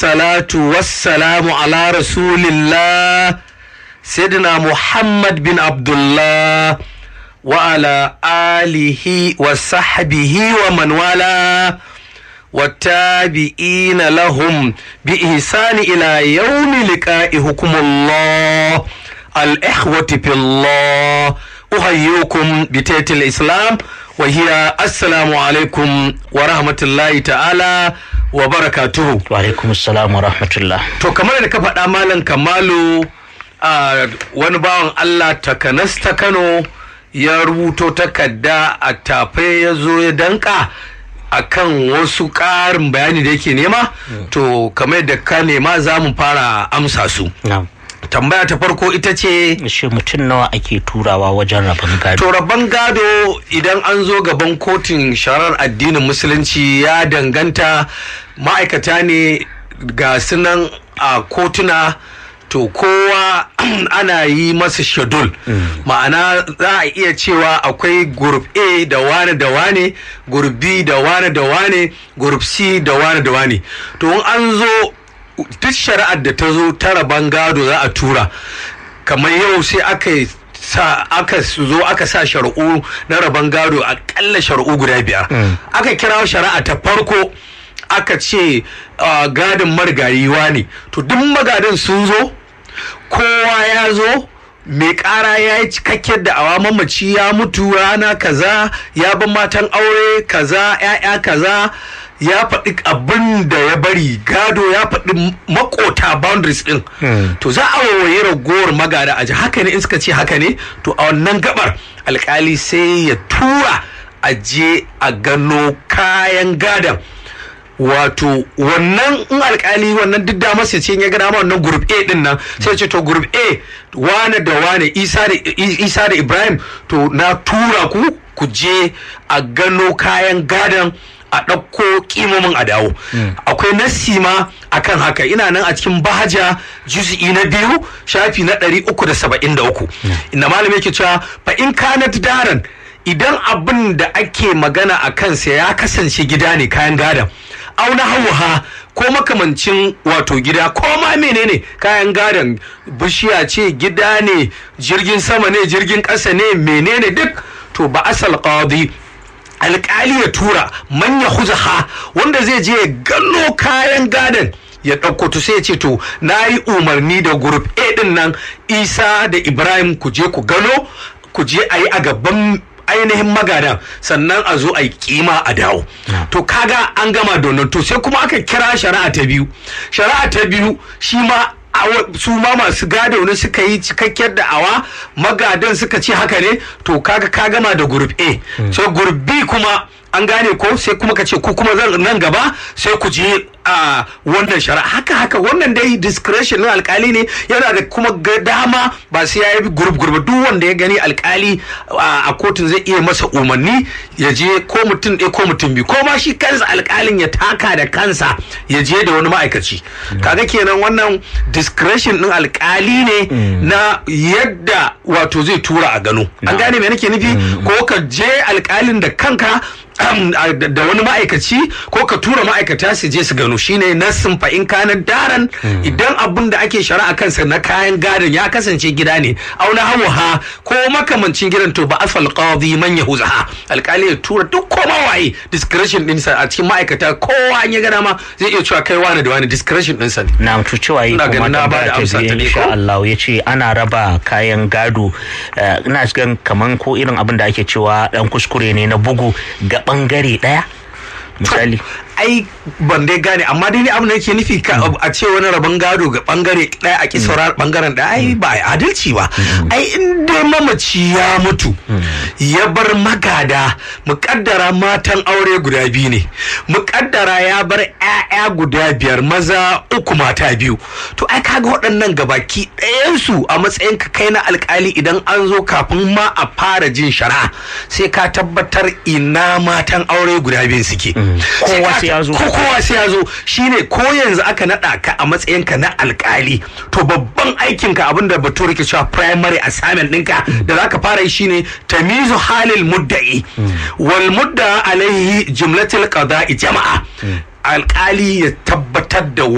wassalatu wassalamu ala rasulillah sayyidina muhammad bin abdullah wa ala alihi wa sahbihi wa man wala والتابعين لهم بإحسان إلى يوم لقاء حكم الله الإخوة في الله أحييكم بتيت الإسلام وهي السلام عليكم ورحمة الله تعالى وبركاته wa alaikum assalam wa rahmatullah to kamar da ka faɗa malam kamalu a wani bawan Allah takanas ta Kano ya rubuto takarda a tafe ya zo ya danka akan wasu ƙarin bayani da yake nema to kamar da ka nema za mu fara amsa su na'am tambaya ta farko ita ce shi mutum nawa ake turawa wajen rabon gado to rabon gado idan an zo gaban kotun sharar addinin musulunci ya danganta ma'aikata ne ga sunan a kotuna to kowa ana yi masa shadul ma'ana za a iya cewa akwai group a da wane da wane group b da wane da wane group c da wane da wane to in an zo duk shari'ar da ta zo ta rabon gado za a tura kamar yau sai aka yi sa aka zo aka sa shari'u na rabon gado akalla shari'u guda biyar aka kira shari'a ta farko aka ce uh, gadin marigayiwa ne to duk magadan sun zo kowa ya zo mai kara ya yi cikakken da awa mamaci ya mutu rana kaza ya bi matan aure kaza ya'ya kaza ya faɗi abin da ya bari gado ya faɗi makota boundaries ɗin to za a wawaye ragowar magada a ji haka ne in suka ce haka ne to a wannan gabar alkali sai ya tura a je a gano kayan gadon wato wannan in alkali wannan duk da masa ce ya gana ma wannan group A din nan sai ce to group A wane da wane Isa da Isa da Ibrahim to na tura ku ku je a gano kayan gadon a ɗauko kimomin a dawo akwai nassi ma akan haka ina nan a cikin bahaja juz'i na biyu shafi na ɗari uku da saba'in da uku inda malam yake cewa fa in kanat daran idan abin da ake magana a kansa ya kasance gida ne kayan gadon auna hauha ko makamancin wato gida ko ma menene kayan gadon bishiya ce gida ne jirgin sama ne jirgin ƙasa ne menene duk to ba asal qadi alƙali ya tura manya huzaha wanda zai je ya gano kayan gadon ya ɗauko to sai ya ce to na yi umarni da group a ɗin nan isa da ibrahim ku je ku gano ku je a yi a gaban ainihin magadan sannan a zo a yi kima a dawo to kaga an gama da to sai kuma aka kira shari'a ta biyu shari'a ta biyu shi ma su ma masu gado ne suka yi cikakkiyar da'awa magadan suka ce haka ne to kaga ka gama da group A sai group B kuma an gane ko sai kuma ka ce ku kuma nan gaba sai ku je a wannan shari'a haka haka wannan dai discretion na alkali ne yana da kuma dama ba sai ya yi group group duk wanda ya gani alkali a kotun zai iya masa umarni ya je ko mutum ɗaya ko mutum biyu ko ma shi kansa alkalin ya taka da kansa ya je da wani ma'aikaci kaga kenan wannan discretion din alkali ne na yadda wato zai tura a gano an gane me nake nufi ko ka je alkalin da kanka da wani ma'aikaci ko ka tura ma'aikata su je su gano shine nassin fa in kana daran idan abin da ake shari'a kansa na kayan gadon ya kasance gida ne auna hawa ko makamancin gidan to ba asfal qadi man yahuzaha alkali ya tura duk koma waye discretion din sa a cikin ma'aikata kowa an ya gana ma zai iya cewa kai wani da wani discretion din sa ne na mutu cewa yi kuma tambaya ta biyu insha Allah ya ce ana raba kayan gado ina cikin kaman ko irin abin da ake cewa dan kuskure ne na bugu ga bangare daya misali ai ban dai gane amma dai abin da yake nufi a ce wani rabon gado ga bangare daya a kisaurar bangaren da ai ba adalci ba ai in dai mamaci ya mutu ya bar magada muƙaddara matan aure guda biyu ne muƙaddara ya bar 'ya'ya guda biyar maza uku mata biyu to ai kaga waɗannan gabaki ɗayansu a matsayin ka kai na alkali idan an zo kafin ma a fara jin shari'a sai ka tabbatar ina matan aure guda biyu suke kowa sai ya zo ko kowa sai ya zo shine ko yanzu aka naɗa ka a matsayin ka na alkali to babban aikin ka abinda bature ke cewa primary assignment ɗinka da zaka fara yi shine tamizu halil mudda'i wal mudda alaihi jumlatul qada'i jama'a alkali ya tabbatar da